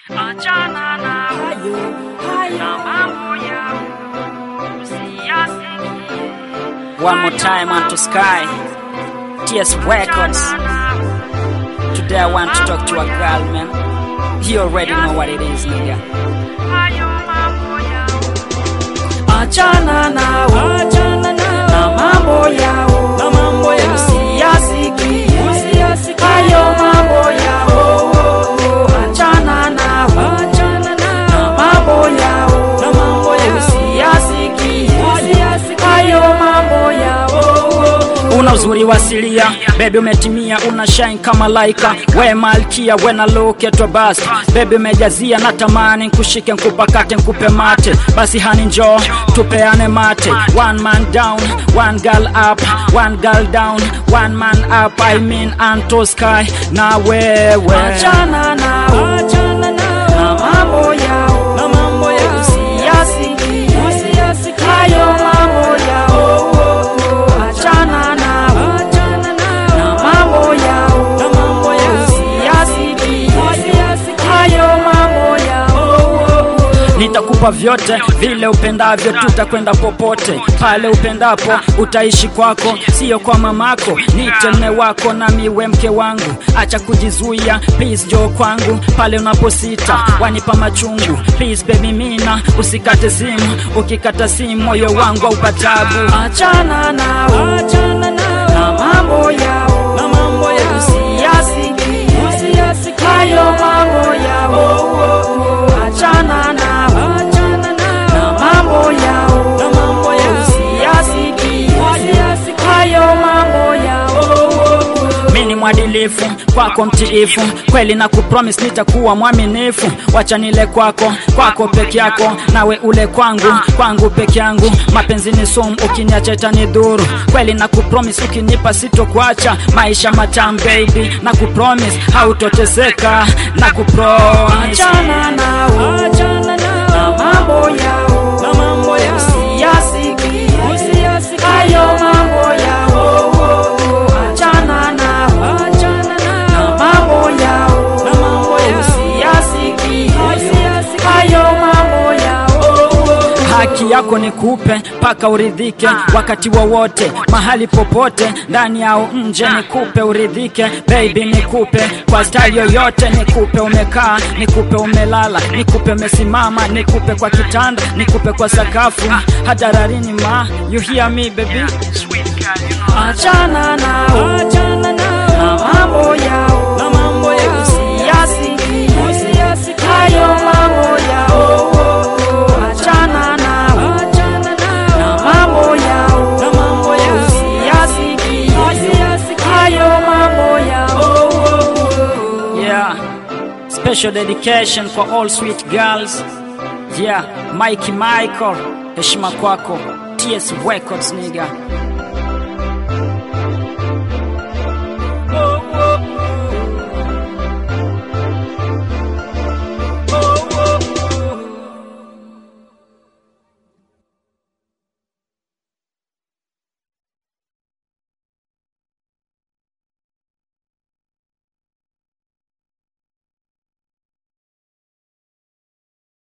achana na hayo na mambo yao usiyasikie. One more time onto Sky. TS Records. Today I want to talk to a girl, man. You already know what it is, nigga. Hayo mambo yao Achana nao, achana nao, na mambo yao, na mambo yao, usiyasikie, usiyasikie, hayo mambo yao. Achana nao, achana nao, na mambo yao, na mambo yao, usiyasikie, usiyasikie, hayo mambo yao. Una uzuri wa asilia, baby umetimia, una shine kama laika, we malkia, we na look at your bust, baby umejazia, natamani nkushike, nkupakate, nkupe mate, basi hani njoo tupeane mate, one man down, one girl up, one girl down, one man up, I mean Anto Sky na wewe, achana nao, achana nao, na mambo yao, na mambo yao, usiyasikie, usiyasikie, hayo mambo yao, achana nao, achana nao, na mambo yao, na mambo yao, usiyasikie, usiyasikie, hayo mambo yao nitakupa vyote vile upendavyo, tutakwenda popote pale upendapo, utaishi kwako, sio kwa mamako. Nite mme wako na miwe mke wangu, acha kujizuia, please jo kwangu pale unaposita, wanipa machungu, please baby mina, usikate simu, ukikata simu moyo wangu aupatabu. Achana nao, achana nao, na mambo yao, na mambo yao, usiyasikie, usiyasikie, hayo mambo yao, achana nao, achana nao, na mambo yao, na mambo yao, usiyasikie, usiyasikie, hayo mambo yao mi ni mwadilifu kwako mtiifu kweli na kupromis nitakuwa mwaminifu wacha nile kwako kwako peke yako nawe ule kwangu kwangu peke yangu mapenzi ni sumu ukiniacha itanidhuru kweli na kupromis ukinipa sitokuacha maisha matamu baby na kupromis hautoteseka na kupromis achana nao achana nao na mambo yao na mambo yao usiyasikie usiyasikie hayo mambo yao achana nao achana nao na mambo yao na mambo yao usiyasikie usiyasikie hayo mambo yao haki yako ni kupe mpaka uridhike wakati wowote mahali popote ndani au nje nikupe uridhike baby nikupe kwa style yoyote nikupe umekaa nikupe umelala nikupe umesimama nikupe kwa kitanda nikupe kwa sakafu hadararini ma you hear me baby achana nao achana nao na mambo yao na mambo yao usiyasikie usiyasikie hayo mambo yao achana nao achana nao na mambo yao na mambo yao usiyasikie usiyasikie hayo mambo yao yeah special dedication for all sweet girls yeah Mikey Michael heshima kwako TS Records nigga